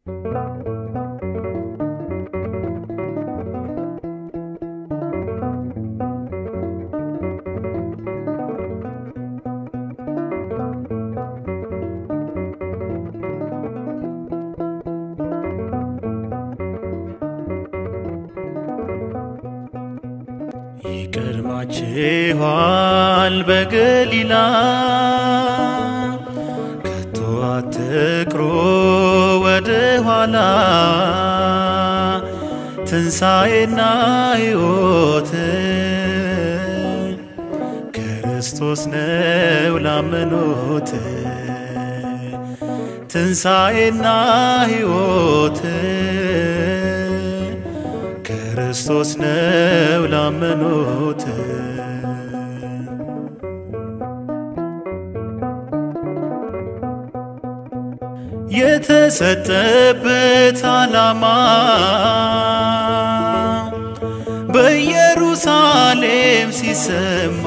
ይቀድማችኋል በገሊላ ከቶ አትቅሩ ወደ ኋላ ትንሣኤና ሕይወት ክርስቶስ ነው ላመኑት ትንሣኤና ሕይወት ክርስቶስ ነው ላመኑት የተሰጠበት ዓላማ በኢየሩሳሌም ሲሰማ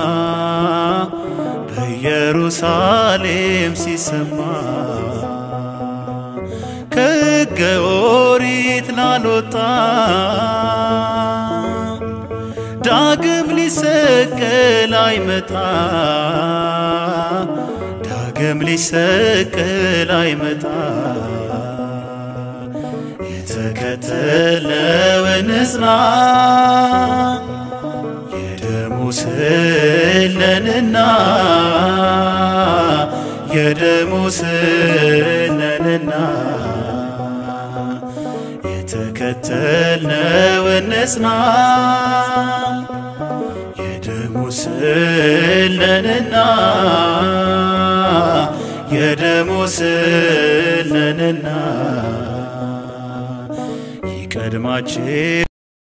በኢየሩሳሌም ሲሰማ ከሕገ ኦሪት ላልወጣ ዳግም ሊሰቀል አይመጣ ዳግም ሊሰቀል አይመጣ የተከተለውን ንጽና የደሙ ስለንና የደሙ ስለንና የተከተልነውን ንጽና የደሙ ስለንና የደሙ ስለንና ይቀድማችን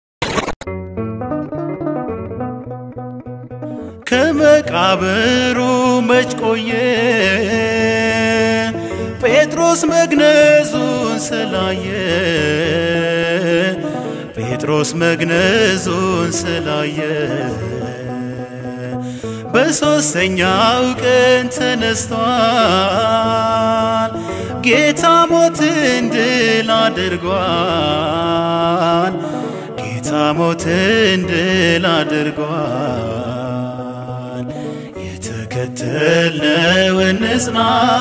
ከመቃብሩ መች ቆየ ጴጥሮስ መግነዙን ስላየ ጴጥሮስ መግነዙን ስላየ በሦስተኛው ቀን ተነስቷል ጌታ ሞትን ድል አድርጓል ጌታ ሞትን ድል አድርጓል የተከተልነውን ንጽና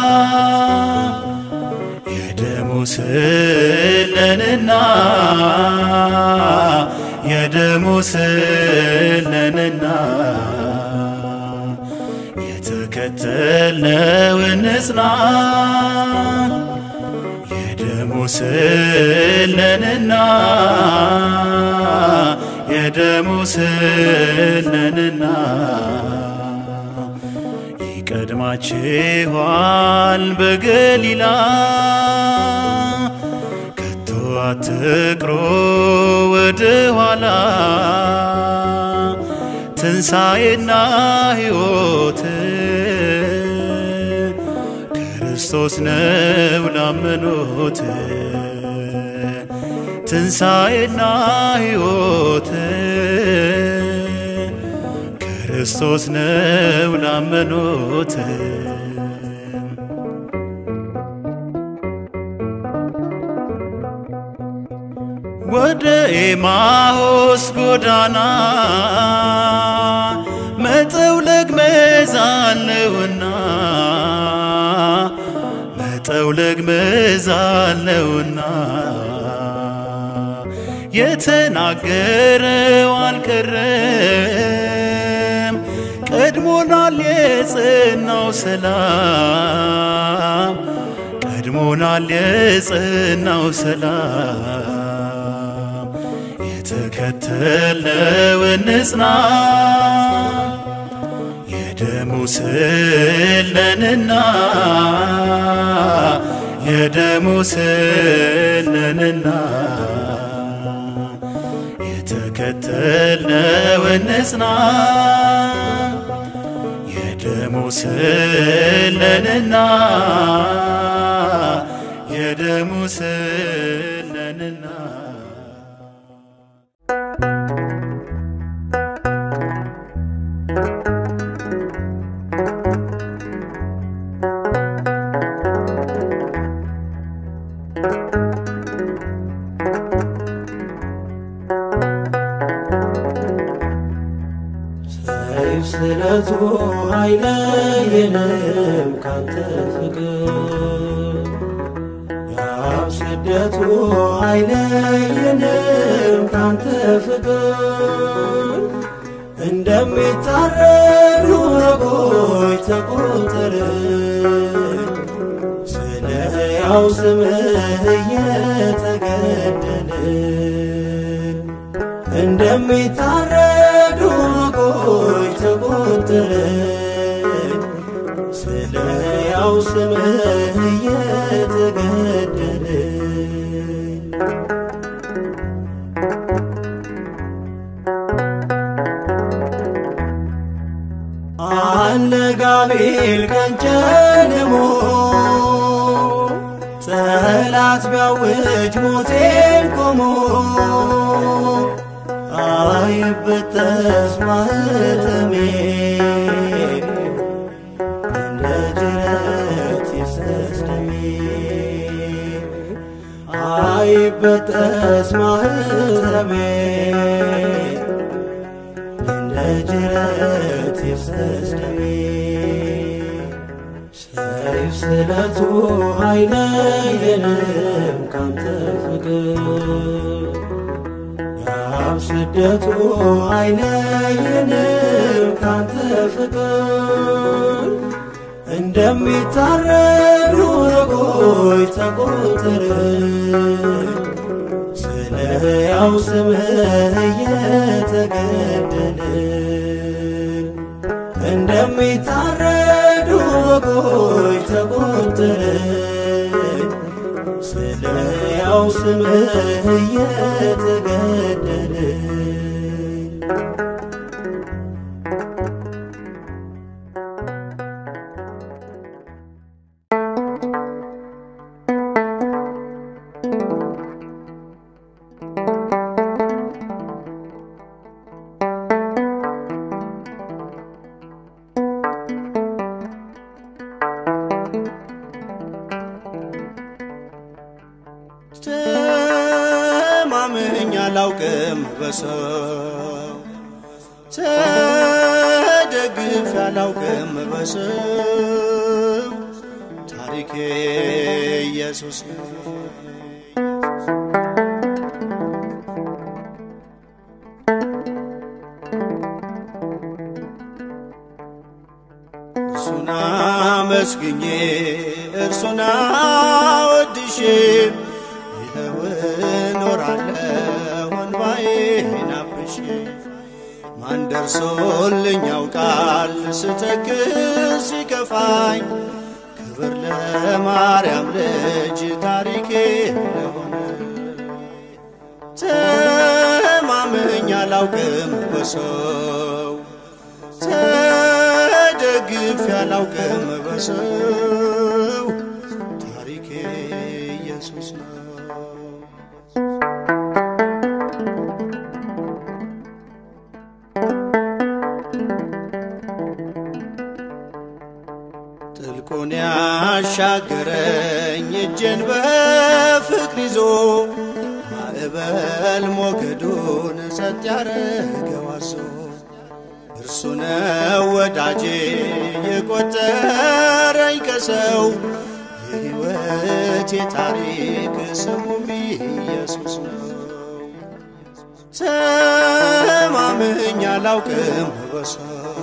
የደሙ ስለንና የደሙ ስለንና የተከተልነውን ንጽና የደሙ ስለንና የደሙ ስለንና ይቀድማችኋል በገሊላ ከቶ አትቅሩ ወደ ኋላ ትንሣኤና ሕይወት ክርስቶስ ነው ላመኑት ትንሣኤና ሕይወት ክርስቶስ ነው ላመኑት ወደ ኤማሆስ ጎዳና መጠውለግ መዛለውና መጠውለግ መዛለውና የተናገረው አልቀረም ቀድሞናል የጽናው ሰላም ቀድሞናል የጽናው ሰላም የተከተልነውን ንጽና የደሙ ስለንና የደሙ ስለንና የተከተልነውን ንጽና የደሙ ስለንና የደሙ ስለንና ሰይፍ ስለቱ አይለየንም ካንተ ፍቅር ያብ ስደቱ አይለየንም ካንተ ፍቅር እንደሚታረዱ በጎች ተቆጠርን ስለ ሕያው ስምህ እየተገደልን እንደሚታረዱ በጎች ተቆጠርን ስለ ሕያው ስምህ እየተገደልን አነጋቤል ቀንጨልሞ ጠላት ቢያውጅ ሞቴን ቆሞ አይበጠስ ማኅተሜ እንደ ጅረት ይፍሰስ ደሜ አይበጠስ ማኅተሜ እንደ ጅረት ይፍሰስ ደሜ ሰይፍ ስለቱ አይለየንም ካንተ ፍቅር ያብ ስደቱ አይለየንም ካንተ ፍቅር እንደሚታረዱ በጎች ተቆጠርን ስለ ሕያው ስምህ እየተገደልን እንደሚታረዱ በጎች ተቆጠርን ስለ ሕያው ስምህ እየተገደልን ተማምኜ አላውቅም በሰው ተደግፌ አላውቅም በሰው ታሪኬ ኢየሱስ ነው። እርሱን አመስግኜ እርሱን አወድሼ ይኸው እኖራለሁ እንባዬን አብሼ ማን ደርሶልኝ ያውቃል ስተክዝ ሲከፋኝ ክብር ለማርያም ልጅ ታሪኬ ለሆነ ተማምኜ አላውቅም በሰው ተደግፌ አላውቅም በሰው ታሪኬ ኢየሱስ ነው። ጥልቁን ያሻገረኝ እጄን በፍቅር ይዞ ማዕበል ሞገዱን ጸጥ ያረገው አዞ እርሱ ነው ወዳጄ የቆጠረኝ ከሰው የሕይወቴ ታሪክ ስሙም ኢየሱስ ነው። ተማምኜ አላውቅም በሰው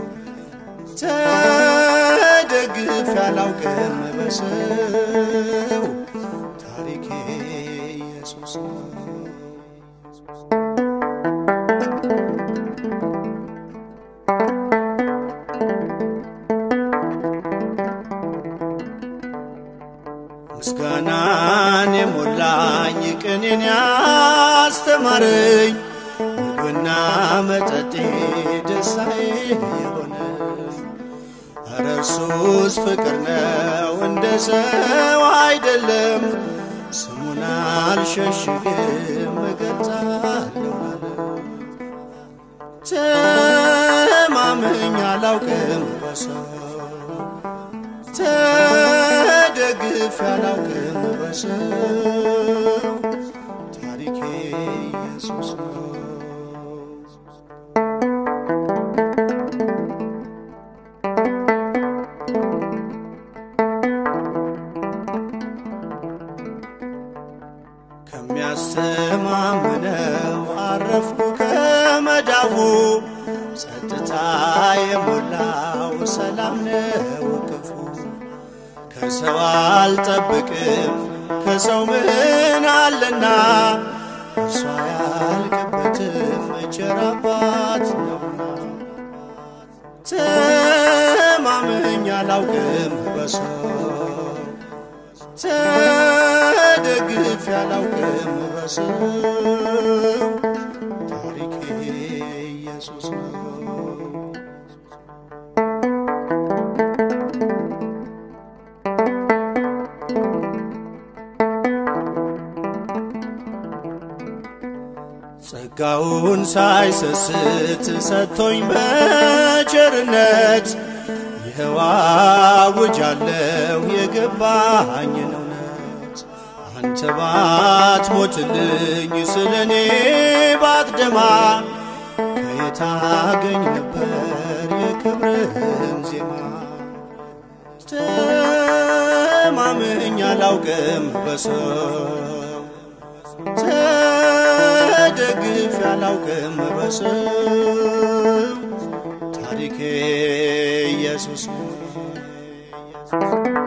ተደግፌ አላውቅም በሰው ታሪኬ ኢየሱስ ነው። ምስጋናን የሞላኝ ቅኔን ያስተማረኝ ምግብና መጠጤ ደስታዬ የሆነ ኧረ እርሱስ ፍቅር ነው እንደ ሰው አይደለም። ስሙን አልሸሽግም እገልጻለሁ ለዓለም። ተማምኜ አላውቅም በሰው ተደ ተደግፍ ያላውቅም በሰው ታሪኬ ኢየሱስ ነው። ከሚያስተማምነው አረፍኩ ከመዳፉ ጸጥታ የሞላው ሰላም ነው ክፉ ከሰው አልጠብቅም ከሰው ምን አለና እርሷ ያልቅበትም ቸር አባት ነውና ተማምኜ አላውቅም በሰው ተደግፍ ያላውቅም በሰው ታሪኬ ኢየሱስ ነው። ጸጋውን ሳይሰስት ሰጥቶኝ በቸርነት ይኸው አውጃለሁ የገባኝን እውነት አንተ ባትሞትልኝ ስለ እኔ ባትደማ ከየት አገኝ ነበር የክብርህን ዜማ ተማምኜ አላውቅም በሰው ተደግፍ ያላውቅም በሰው ታሪኬ ኢየሱስ ነው።